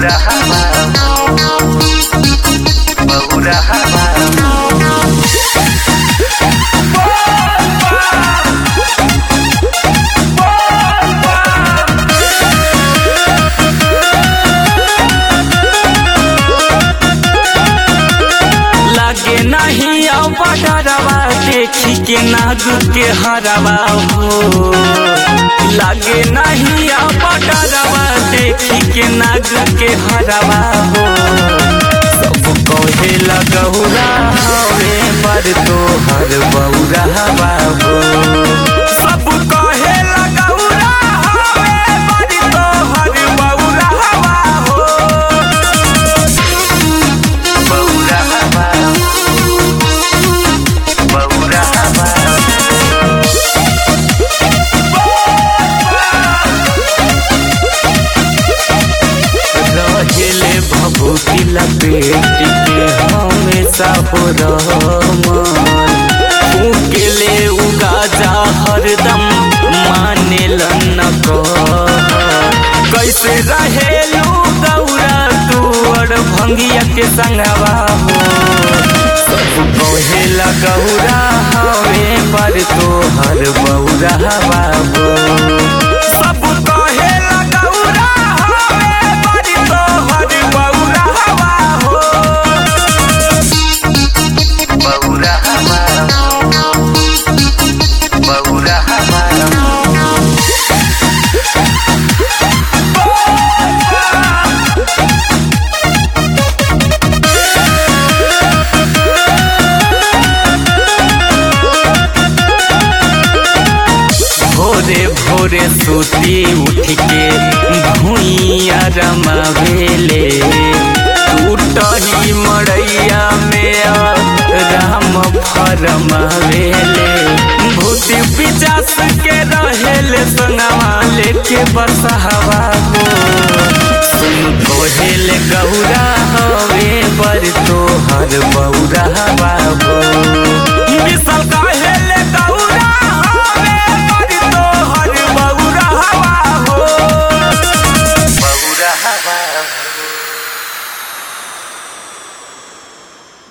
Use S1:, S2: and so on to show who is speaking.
S1: Bahurahama Bahurahama
S2: लागे नहीं अब डरवा देखी के नाग के हरवा हो लागे नहीं अब डरवा देखी के नाग के हरवा हो सब कहे लगौरा हवे पर तो हर बौरा हो सब कहे लगौरा हवे पर तो हर बौरा हो
S1: Bahurahama Bahurahama
S2: रहेले भभूति लपेट के हमेशा हो रहमान फूकेले उगा जा हरदम माने न कैसे रहेलू गौरा तू और भंगिया के संगवा हो सब कहेला गौरा हवे पर तो हर बौरा बाबू सब कहेला गौरा हवे पर तो हर बौरा हो
S1: Bahurahama Bahurahama
S2: भोरे भोरे सूती उठ के भूइया रमावेले टूटही मड़ैया में राम फरमावेले भूति पिचास के रहेले संगवा लेके बसहवा हो सुन कोहेले गौरा हवे पर तो हर बौरा बाबू विशाल का